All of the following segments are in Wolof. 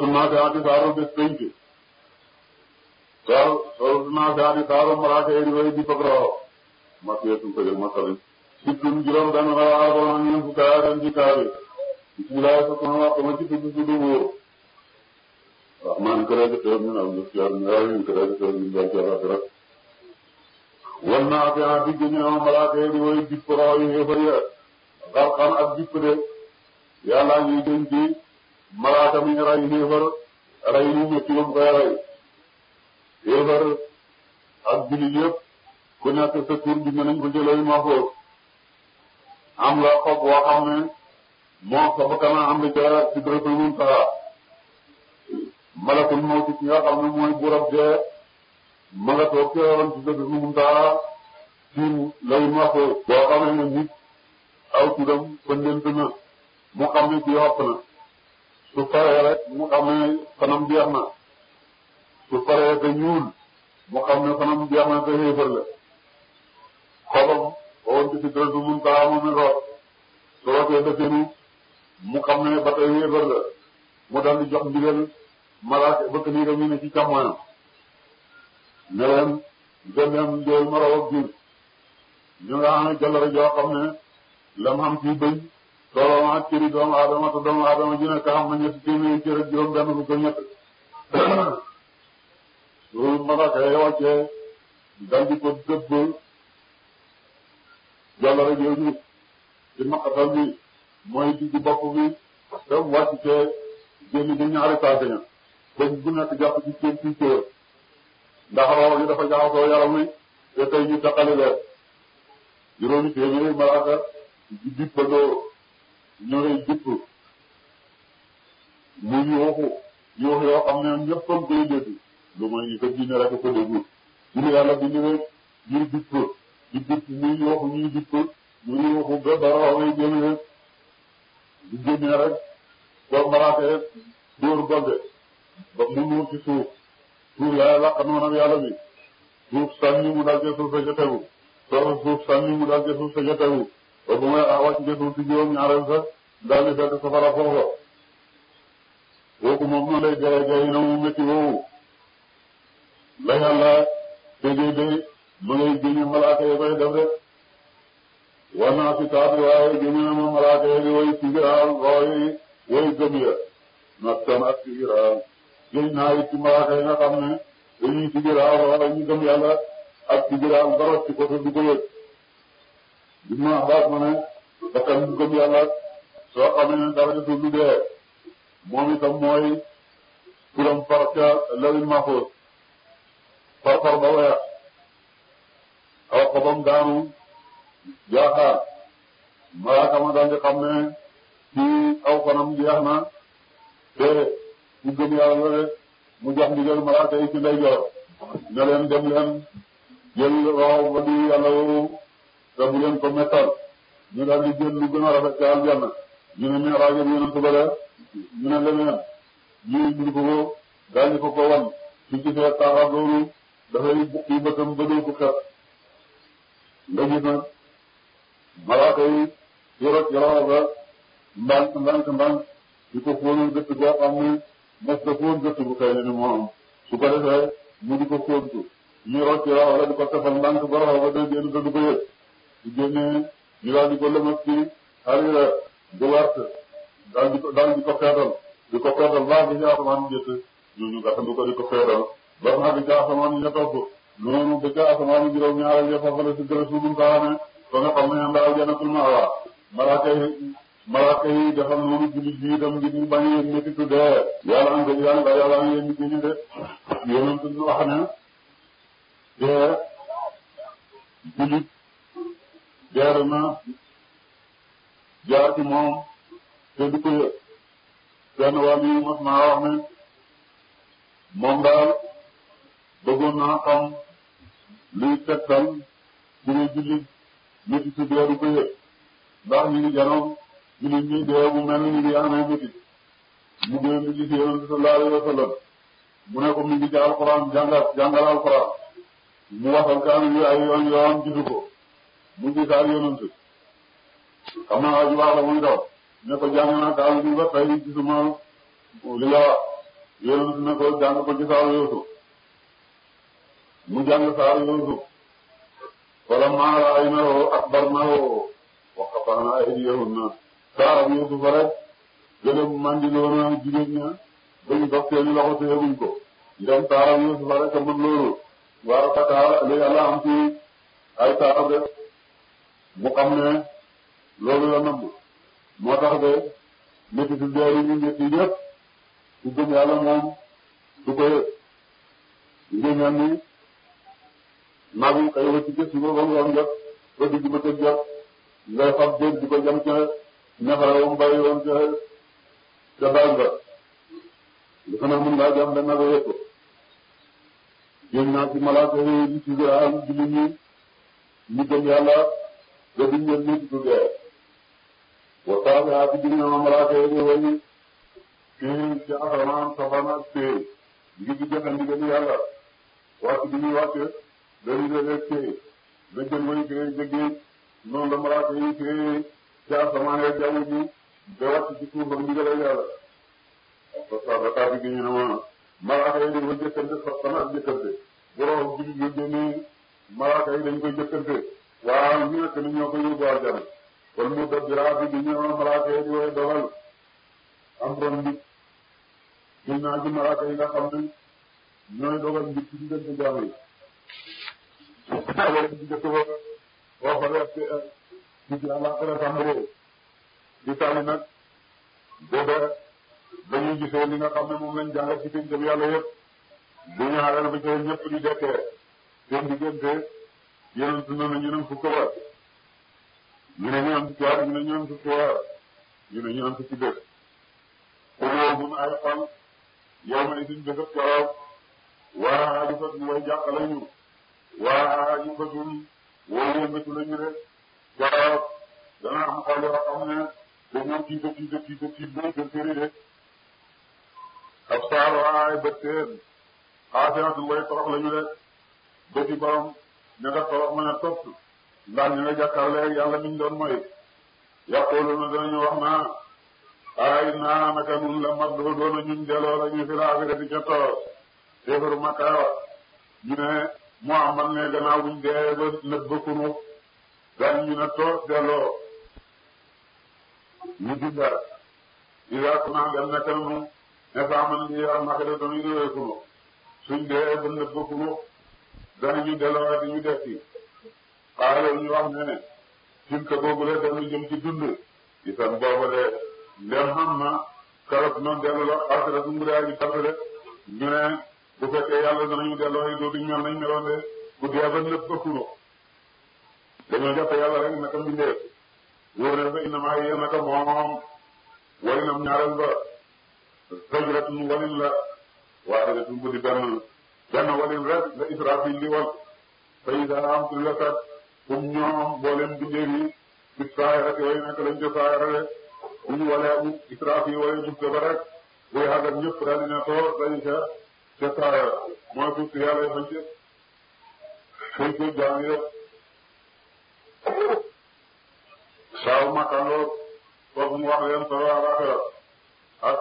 soosu naasiaati saaru bés penc saaru soosu naasiaati saaru malaaka yi di way di fag roxo makiyatun ko jël masalin sittun juróom benn la waa doon ñeent fukki aaya ci kaari bismillah sa sama wax ma ci tudd tudd wóor rahmaan ko rek teew ñu am def yàlla ñu rayu ko rek teew ñu dal ci àllaxira wan naa fi ah digg ñu am malaaka yi di way dipp roxo yi xéefar ya xarxan ak dipp de yàlla ñuy denc malaaka mi ray xéefar ray ñu métti ba mu koy ray xéefar ak jullit yëpp ku nekk sa tur bi nañ ko jëlee ma foofu am nga xob boo xam ne moo sa bakkan am na ca sidratul muntaha malakul mawti ki nga xam ne mooy burab dee ma nga toog ca woon sidratul muntaha ci lay ma foofu boo xam ne nit aw turam pëndent na mu xam ne ci yopp na su paree rek mu xam ne fanam jeex na su paree te ñuul mu xam ne fanam jeex na te xéefar la xobam woon ci sidratul muntaha moom it root su rootee dëkkenu mu xam ne ba tey xéefar la mu dal di jox ndigal malaaka bëkk nii dañu ne ci càmmoñam ne leen gën leen jooy ma raw ak biir ñu nga xam ne jallare joo xam ne lam xam ci bëñ tooloo ak cëri doomu aadama te doomu aadama ji nekk xam na ñetti téeméeri cër ak juróom benn fukk ñett loolu malaaka yi wàccee dal di ko dëbb jallare jooju ci maqatal bi mooy digg bopp bi te wàcc cee génn ci ñaari tànk ña bëñ bu nekk jàpp ci seen ci cër ndax roo gi dafa jaxasoo yaram wi te tey ñu taqali leen juróomi téeméeri malaaka di dippandoo ñooy dipp mu yuuxu yuuxu yoo xam ne ñëpp a koy dégg lu mooy ñu ko jinne rek ko déglu ñu yàlla bind rek ñuy dipp di dipp muy yuuxu ñuy dipp muy yuuxu ba ba roo ngay génn rek di génnee rek boo malaaka dóor golde ba mu nuur ci suuf suuf yaay laq noonu ak yàlla bi suuf sànni mu dal ci suuf sa ca tegu soo suuf sànni mu dal ci suuf sa ca tegu ba bu may wàcc ci suuf si juróom ñaareel sa daal di fekk safara foofa kooku moom noonu lay dee dee na mu métti woowu la yàlla tegee day ma ngay génne malaaka yi koy def rek war naa si taat waaye génne na ma malaaka yi di woy sigiraal rooy woy gëm ya nattan ak sigiraal génn naa it ci malaaka yi nga xam ne dañuy sigiraal rooy ñu gëm yàlla ak sigiraal barot ci côté du ko yëg bi ma baat ma ne bakkan bu gëm yàlla soo xamee ne dara desul lu dee moom itam mooy turam far ca lawil mahfuz far far ba weex aw xobam daanu jaaxaar malaaka ma daal di xam ne ci aw fanam jeex na te bu gëm yàlla la mu jox ndigal malaaka yi ci ndeyjoor ne leen dem leen jël roxo ba di yàlla woowu te bu leen ko mettal ñu daal di jël lu gën a rafet ca aljanna ñu ne mais rajo bi yonent ba la ñu ne leneen ñu indi ko ko daal di ko ko wan su gisee taaxam loolu dafay bukki bëtam ba doo ko xet nga gis nag malaaka yi yorot yoroo ba ndànk ndànk ndànk di ko fóonal gëtt goo xam ne mos na fóon gëtt bu xëy na ni moo am su ko defee mu di ko fóontu ñu rocc yoroo la di ko tefal ndànk ba roxo ba day génn te du ko yëg su génnee ñu daal di ko lëmas ci harira bu wert daal di ko daal di ko feetal di ko feetal baax bi ci asamaan njëkk ñooñu gàttandu ko di ko feetal ba nga xam ne ca asamaan ña topp noonu ba ca asamaan juróom ñaareel ya foofu la si gërëm suñu kaane ba nga xam ne ndaal jannatul ma'wa malaaka yi malaaka yi defal noonu jullit bi itam ngir ñu bañ a yëg méttitu dee yàlla am dëgg yàlla yàlla am yéen nit ñi de yonent ñu wax ne dee jullit deer na jaar ci moom te du ko yëg benn wàll yi mos naa wax ne moom daal bëggoon naa xam luy tegtal ci ne jullit métti si dee du ko yëg ndax ñu ngi janoom jullit ñi dee bu mel ni ñu ngi amee métti mu dee mi ngi ci yonent sallallahu alayhi wa sallam mu ne ko mi ngi ci alxuraan jàngal jàngal alxuraan mu waxal kaamil yi ay yoon yoon gisu ko mu gis ak yonent xam naa waa ji baax la muy daw ne ko jàng naa kaamil bi ba tey gisuma li nga wax yonent ne ko jàng ko ci saaru Yuusuf mu jàng saaru Yuusuf wala maa ra'aynahu akbarnahu wa qatta'na aydiyahunna saaru Yuusuf rek gëlëm mandiloona jigéen ña bañ dox seeni loxo te yëguñ ko ndem saaru Yuusuf rek a mën loolu waaw Fatal li yàlla am ci ay saaru de mu xam ne loolu la nëbb moo tax de métti si dee yi ñu métti yëpp su gëm yàlla moom du ko yëg nga ñaan ni nagu kay wëcc ci suba ba ngoon jot ba digg ba tëj jot ngay fab dégg di ko jam ca ñafara wam bàyyi woon ca ca daal ba li ko nag mën ngaa jam da nagu yëpp génn naa ci malaaka yi li ci am julli ñi ñu gëm yàlla ba duñ leen métti du dee wa saabihaati bi ñu malaaka yi di way fii ci asamaan safaan ak téye ngir di joxe ndigal yàlla wàcc bi ñuy wàcc dañuy léeg-léeg téye na jël way téye jëggee noonu la malaaka yi téye ci asamaan ak jaww ji ba wàcc ci suuf ak ndigal yàlla saabihaati gi ñu ne ma malaaka yi dañ koy jëkkante safaan ak jëkkante bu rox jullit yi génnee malaaka yi dañ koy jëkkante waaw ñu nekk ni ñoo ko yóbbu àjjana kon mu dëgg raadu bi ñu malaaka yi di way dogal am ron nit gis naa ci malaaka yi nga xam ne ñooy dogal nit ci diggante jaam yi. alors que njëkk ba boo xoolee ci ci ci àllaaxira tàmbalee di tànn nag booba dañuy gisee li nga xam ne moom lañ jàngal ci pénc bi yàlla yëpp bu ñu xaaral ba ca ñëpp di dekkee seen diggante yonent na ne ñu ne fukk ba ñu ne ñoom fukki at ñu ne ñoom fukki weer ñu ne ñoom fukki bés pour mun ay fan yow ma isin bésab keroog waa ñu fat ñu way jàq lañu waa ñu fatul woo yëngatu lañu de keroog dana am xol yoo xam ne dañoo tiita tiita tiita tiit bay gën këri de ab saar waay bët teen xaasiatul way torox lañu de bëti borom ña nga torox mën a topp ndax ñu nga jàkkaarloo yàlla miñ doon mooy yaquluna danañu wax naa ay naa naka nun la mag doo doona ñun delloo la ñu fi la affaire ca toor téefaru makka ñu ne Muhammad ne gannaaw buñ dee ba nëb ba kunu gan ñu ne toor delloo ñu dinda ida kuna dem nekk nanu ne saaman li am naka de doonu réwee kunu suñ dee ba nëb ba kunu danañu delloo di ñu def ci xaaral ñu wax ne tilka boobu la dellu jëm ci dund itam boobu de ndem xam na karot noonu dellu la xasira su mbir ji tàmbale ñu ne bu fekkee yàlla danañu delloo yi dootuñ mel nañ meloon de bu dee ba nëpp ba kuno dañoo jàpp yàlla rek naka mbindeef wóor ne fa innamaa yéen naka moom walinam ñaareel ba sajratun walin la waaxidatun bu di benn benn walin rek la Israfil di wal fa idaa am tu lakat comme ñoom mboolem bindéef yi ci saayara te way nekk lañ ca saayara de bu ñu walee bu Israfil walee jufte ba rek buy àgg ak ñëpp daal di ne toor dañu ca ca saayara mooy suuf si yàlla fañ ci fañ ko jaam yëpp saaw makkandoor foofu mu wax leen solo alaxira ak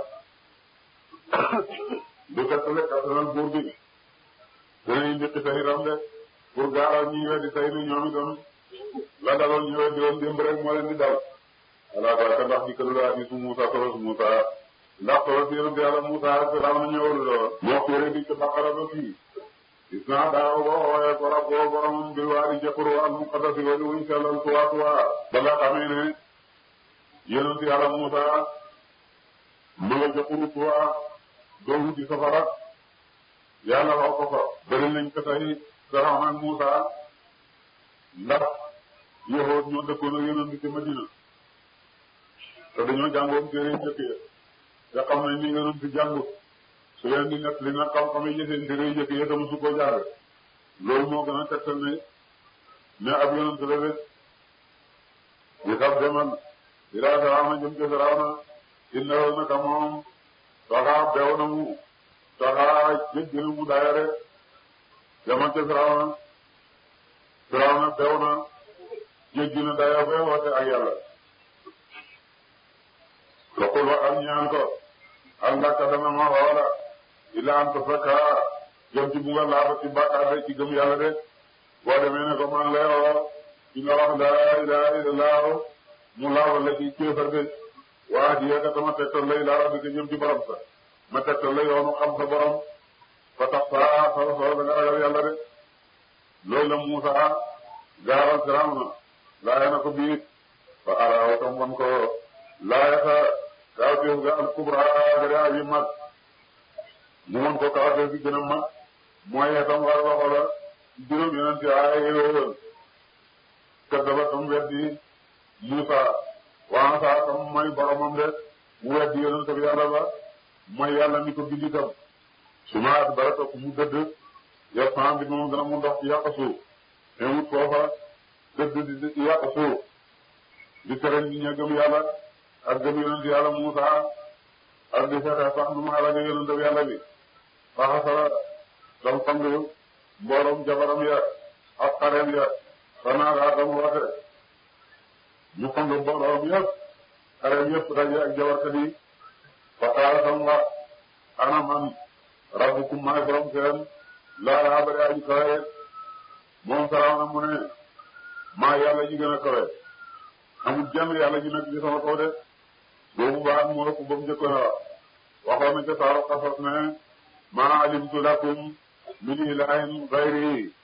du kattale kattanal buur bi danañ njëkk sa itam de pour gaaral ñi weddi tey ni ñoom itam la daloon ñu weddi woon démb rek moo leen di dal ala baraka ndax di këlu laa di su Musa solos Musa ndax solos yonent yàlla Musa ak Firawna ñëwul lool moo féere di ci Baqara ba fii gis naa daaw boo xoolee ko rab boo boromam bil waa di jëkkër al muqaddasi wali wuñ sellal tuwaa tuwaa ba nga xamee ne yonent yàlla Musa ma nga jëkkëru tuwaa doomu ci safara yàlla wax ko fa bëri nañ ko tey Firawna ak Musa ndax yahood ñoo dëkkoon ak yonent bi ci Madina te dañoo jàngoon téere njëkk ya nga xam ne ni yonent bi jàngut su leen di nekk li nga xam-xam yi seen téere njëkk ya tam su ko jaar loolu moo gën a tegtal ne ne ab yonent la rek di sab demal ilaa Firawna jëm ca Firawna innahu naka moom taxaa beew na mu taxaa jéggi na mu daaya rek demal ca Firawna Firawna beew na jéggi na daaya fay woote ak yàlla waxul wa am ñaan ko ak ndaka dana ma woola illa an tasakka jëm ci bugga laata ci bàkkaar de ci gëm yàlla de boo demee ne ko man lay woo ci nga wax laa ilaha illallah mu laawal la ci kéefar de waa di yegga tama tegtal lay laa rabbi jëm ci borom sa ma tegtal la yoonu xam sa borom fa tax saa soo soo da nga ragal yàlla de loolu la Muusa gaaral Firawna laaya na ko biir fa araaw tam wan ko laaya sa kawteef ga al kubra gade aji mag mu wan ko kawteef gi gën a mag mooy itam war waxo la juróom yonenti aaya yooyoon kaddaba tam weddi Muusa waa saa tam mooy boromam de mu weddi yonent bi yàlla ba mooy yàlla ni ko bindi tam su ma at bara topp mu dëdd yow sama bi moom dana mu ndox ci yàq suuf te wut foofa dëdd di yàq suuf di tere ñi ña gëm yàlla ak gëm yonent yàlla Muusa ak di fexe sax nu ma alage yonent bi yàlla bi faxasara dam fang mbooloom jabaram ya ak xareem ya fanaaga dam woote ñu fang mbooloom yëpp xareem yëpp daje ak jabarkat yi fa qaala dam wax ana man rabbukum maay borom seen laa laa bëri aji kawe moom Firawna mu ne maa yàlla ji gën a kawe amul jenn yàlla ji nekk ci sama kaw de boobu baax moo ëpp ba mu njëkkoon a wax waxoon na ca saaru Qasas ne maa alimtu lakum min ilahin gayri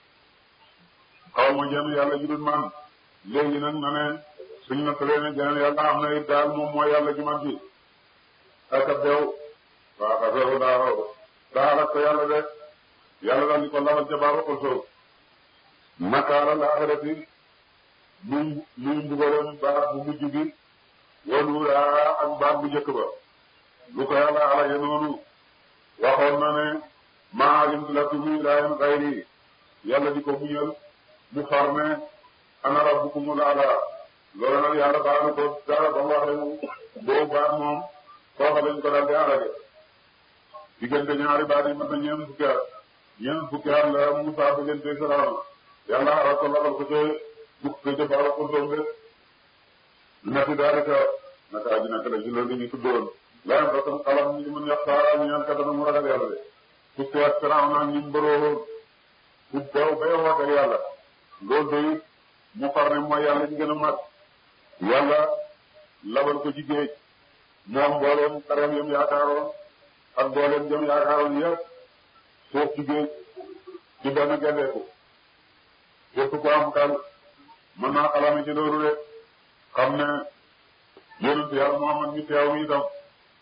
xaw ma jenn yàlla ji dul man léegi nag na ne suñ na tëlee ne jeneen yàlla am na it daal moom mooy yàlla ji man ci aka beew waa xasaru daaw daal ak ko yàlla de yàlla daal di ko labal ca baaru ko soof nakaara la axirati muy muy mbugalam baat bu mujj bi waluuraa ak baat bu njëkk ba lu ko yàlla alaje noonu waxoon na ne maa alimtu lakum min ilaahin gayri yàlla di ko muñal mu far ne ana rabbukumul a'laa loolu nag yàlla baax na ko dara ba mu waxee boobu baat moom foofa lañ ko daal di alaje diggante ñaari baat yi mat na ñeent fukki at ñeent fukki at la Musaa diggante Firawna yàlla xaral ko labal ko ca dugg ko ca baara ko doom de nati daalika naka aji naka la ci loolu ñu tuddoon layam ba tam xalam ñi mën yax saara ñu ñaan ka dana mu ragal yàlla de fukki at Firawna ñi mbaroo fu beew bay woote yàlla loolu day mu far ne mooy yàlla ñu gën a mag yàlla labal ko ci géej moom mbooleem xareem yam yaakaaroon ak mbooleem jëm yaakaaroon yëpp suuf ci géej ci benn gendeeku képp ko am xel mën naa xalaame ci loolu de xam ne yonent yàlla Muhammad ñu teew mi itam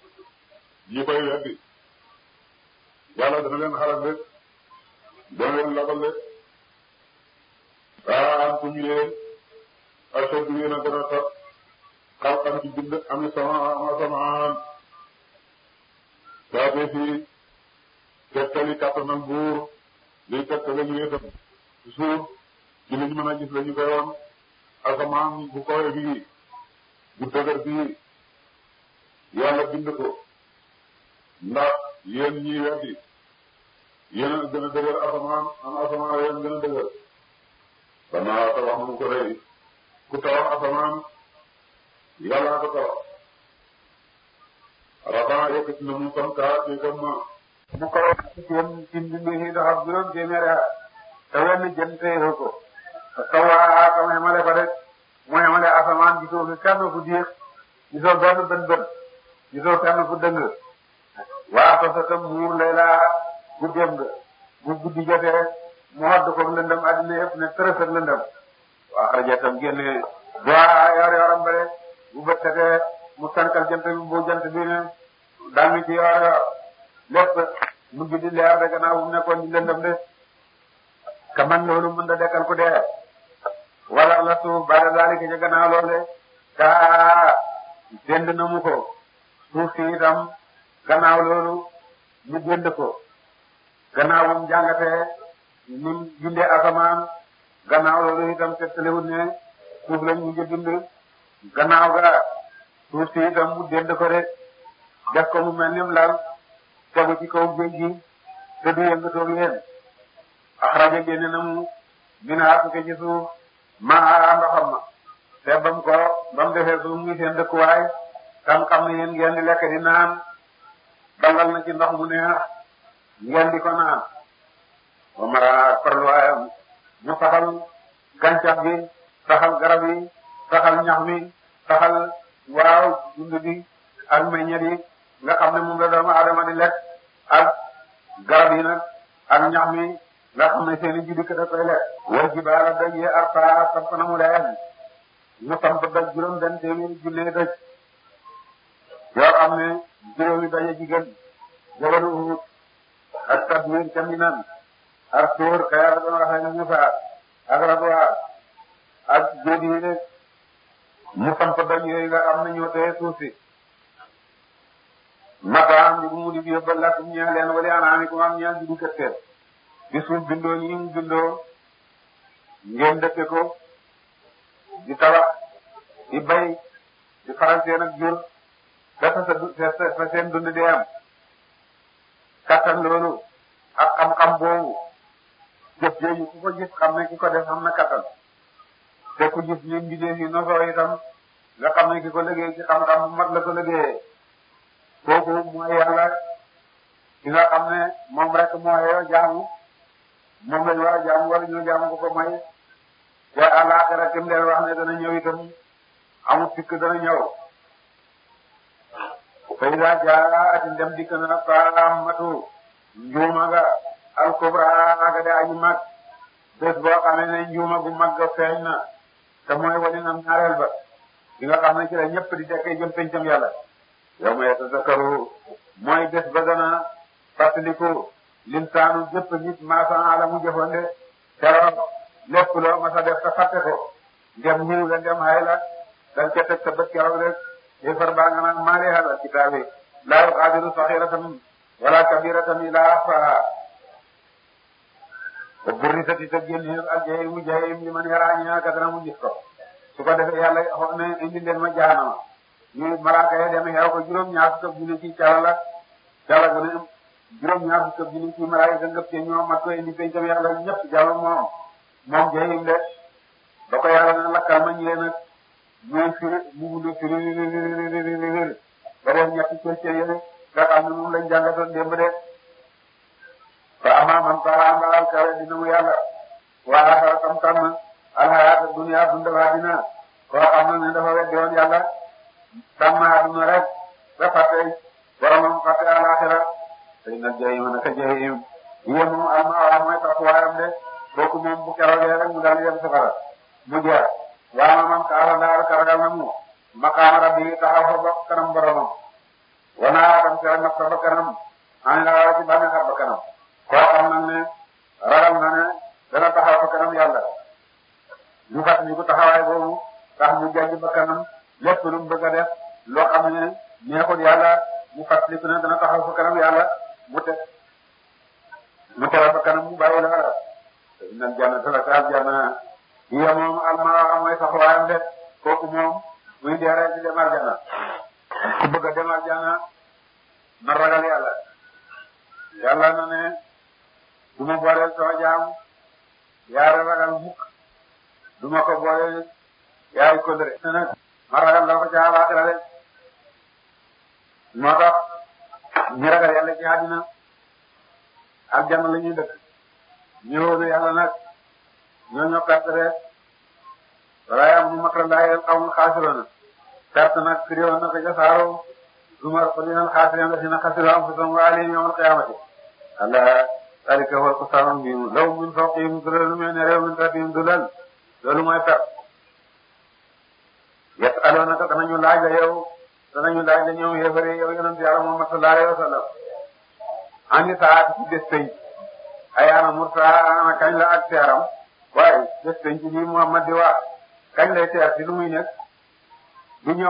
ñi koy weddi yàlla dana leen xalaat de dana leen labal de aa antum yéen ashaddu yéen a gën a tax xalqan ci bind ami sama ama samaan saate fii tegtali kattanal buur liy tegtale ñu itam suuf ci liñ mën a gis la ñu koy woon asamaan bu koy bii bu dëgër bii yàlla bind ko ndax yéen ñii weddi yéen a gën a dëgër asamaan am asamaan yéen gën a dëgër banaa tabax mu ko rëy ku tabax asamaan yàllaa ko tabax rafaa yëkkati na mu sam kaa ci kam ma mu ko seen ci mbindi yi doxab juróom téeméeri at te wenn jën téye ko sawaa kam xemale ko rek mu xemale asamaan gisoo fi kenn fu diix gisoo benn bën bën gisoo kenn fu dëng waa to sa tam muur lay laa guddeem nga bu guddi jotee mu wadd ko lëndëm addina yëpp ne tërës ak lëndëm waa xaraja tam génne doa yor yoram ba rek bu bët setee mu sankal jant bi bu jant bi ne dal mi ci yor yor lépp mujj di leer de gannaaw bu mu nekkoon di lëndëm de ka man loolu mën da dekkal ku dee wala la suuf bada daalika ca gannaaw loolu de kaa dend na mu ko suuf si itam gannaaw loolu mu dend ko gannaaw bu mu jàngatee ni mu bindee asamaan gannaaw loolu itam tegtalewut ne suuf lañ mujj bind gannaaw ga suuf si itam mu dend ko de def ko mu mel ni mu lal tegu ci kaw géej gi te du yëngatoog yéen axraja génne na mu mina tukke ci suuf maa ndoxam ma te bam ko bam defee suuf muy seen dëkkuwaay tam xam ne yéen ngeen di lekk di naan dangal na ci ndox mu neex ngeen di ko naan ba mara farluwaayam mu saxal gàncax gi saxal garab yi saxal ñax mi saxal waaw dund bi ak meññet yi nga xam ne moom la doomu aadama di lekk ak garab yi nag ak ñax mi nga xam ne seen i juddi da koy lekk. wal jibaala doj yi arta samp na mu leen mu samp doj juróom benn téeméeri junne doj yoo xam ne juróomi daje jigéen jabalu Uhud ak Tadmir ca Minan ak Tuur ka Yàlla doon waxee ne Musa ak Radwa ak jóodi yi rek mu samp doj yooyu nga xam ne ñoo tee suuf si mataam bi bu mu di yóbbal lakk ñeel leen wala anaami ko am ñeel di du këtteel bi suuf bindoo ñi mu bindoo ngeen dëkke ko di tabax di bay di faral seen ak jur dafa sa sa seen dund di am kattan loolu ak xam-xam boobu jëf jooju ku ko gis xam ne ki ko def xam na kattan te ku gis li mbindeef yi nosoo itam nga xam ne ki ko liggéey ci xam-xam bu mat la ko liggéeyee kooku mooy yàlla ki nga xam ne moom rek moo yoo jaamu moom lañ war a jaamu wala ñu jaamu ko ko may te àllaaxira kim leen wax ne dana ñëw itam amul sikk dana ñëw fay daa jaa ati ndem dikk na faamatu njuuma nga alkubra nga de aji mag bés boo xamee ne njuuma gu mag ga feeñ na te mooy wali nam ñaareel ba di nga xam ne ci la ñëpp di dekkee jëm pencam yàlla yow ma yatazakkaru mooy bés ba gana fàttaliku linsaanu jëpp nit maasan ala mu jëfande keroog lépp loo ma sa def ta fàtte ko ndem ñëw la ndem hay la dañ ca teg sa bët keroog rek yéefar baa nga naan maa li hada kitaabi laa yuqaadiru saxiratan wala kabiratan illa ahsaha wa burrisati te génneef al jahimu jahim li man yaraa ñaa ka dana mu gis ko su ko defee yàlla wax ne indi leen ma jaanama ñu malaaka yi dem xeew ko juróom-ñaar fukk ak junne ci cala la cala gu ne juróom-ñaar fukk ak junne ci malaaka yi ngëp ci ñoom mat ko indi pencam yàlla ñëpp jàll moom moom jahim de ba ko yàlla na lakkal ma ñëwee nag ñooy firi mu gudd firi ba def ñetti cëcce yële nga xam ne moom lañ jàngatoon démb de fa ama man faa mbaal kawe dina mu yàlla waa axara tam tam alxayaata dunya dundal dina koo xam ne dafa weddi woon yàlla tàmm àdduna rek ba fàtte boromam fàtte alaxira tey nag jahim naka jahim yéen moom alma mooy taxawaayam de kooku moom bu keroogee rek mu dal yem safara mu jeex waaw man kaasa daal karagal na mu maqaama rabbi taxaw fa ba kanam boromam wanaa tam tere naf sa ba kanam ani la wara ci bànne xar ba kanam koo xam nag ne ragal na ne dana taxaw fa kanam yàlla ñu fat ni ko taxawaay boobu tax mu jàjj ba kanam lépp lu mu bëgg a def loo xam ne neexul yàlla mu fàttaliku ne dana taxaw fa kanam yàlla mu te mu tere ba kanam mu bàyyi la wala innal jannata la ka aljanna hiya moom alma mooy taxawaayam de kooku moom muy dee rek di dem aljanna ku bëgg a dem aljanna na ragal yàlla yàlla na ne du ma booleel sama jaam yaari ragal mukk du ma ko booleel yaari kóllëre ne nag ma ragal la ko ca àllaaxira de moo tax ñi ragal yàlla ci àddina aljanna la ñuy dëkk ñëwoon yàlla nag ñoo ñoo perte de wala yaa mu makra laa yel xawmul xaasiroona perte nag firiwoon na ko ca saaro zumar ko dinal xaasireen la sina xasiru anfusahum wa alayhim yawmal qiyaamati allah dalika huwa al-khusraan al-mubiin lahum min fawqihim zulalun min al-ghamami wa min tahtihim zulal loolu mooy perte yas'aluunaka danañu laaj la yow danañu laaj la ñoom yéefare yow yonent yàlla Muhammad sallallahu alayhi wa sallam ani saati ci bés penc ayaana mursaa ana kañ la ak teeram waaye bés penc bi Muhammad di wax kañ lay teer ci lu muy nekk du ñëw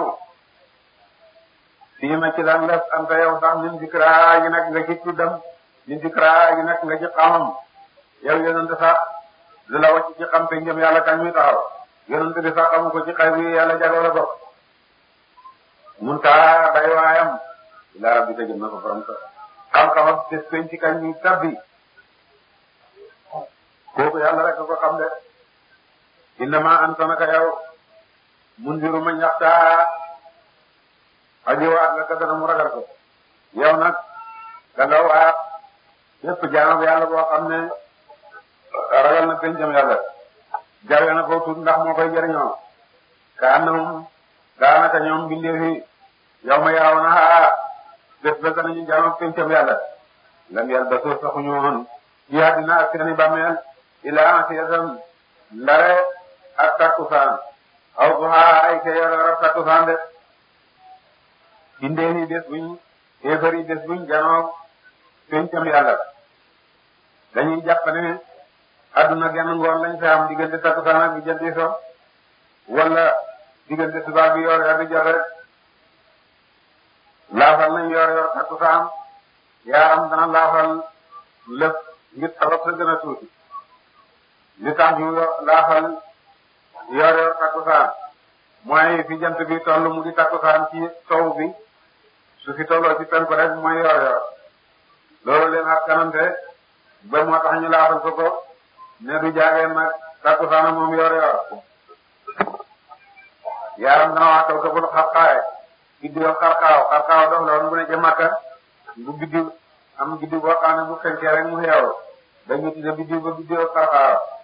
fii ma ci lan la anta yow sax min zikra yi nag nga ci tuddam min zikra yi nag nga ci xamam yow yonent sax lu la wàcc ci xam pencam yàlla kañ muy taxaw yonent bi sax xamu ko ci xay bi yàlla jagoo la bokk mun taa day waayam ila rabbi ka jëm na ko borom sa xam-xamam bés penc kañ muy tabbi kooku yàlla rek ko xam de innama anta naka yow mundiru ma ñaxtaa aji waat la ka dana mu ragal ko yow nag da nga waat yépp jaamu yàlla boo xam ne ragal na pencam yàlla jawe na ko tuut ndax moo koy jëriñoo ka annahum daanaka ñoom bindee fi yow ma yaaw na aa bés ba danañu jaamu pencam yàlla lam yàlla ba soo saxuñu woon ci àddina ak seeni bàmmeel ilaa asiyatan ndare ak takkusaan aw duhaa ay ke yor ak takkusaan de bindee fi bés buñ kéefari bés buñ janoo pencam yàlla dañuy jàpp ne adduna genn ngoon lañ fa am diggante takkusaan ak bi jëndi so wala diggante subaa bi yor yor di jot rek laafal nañ yor yor takkusaan yaaram dana laafal lépp ngir sabab sa gën a tuuti li tax ñu laafal yor yor takkusaan mooy fi jant bi toll mu di takkusaan ci sow bi su fi tolloo ci penku rek mooy yor yor loolu leen ak kanante ba moo tax ñu laafal ko ko ne du jaageen nag takkusaana moom yor yor yaaram dana wax kaw kabul xarxaaye biddiw xarxaaw xarxaaw dox la woon bu ne ca Makka bu biddiw am biddiw boo xam ne bu fenkee rek mu xeew dañu tudde biddiw ba biddiw xarxaaw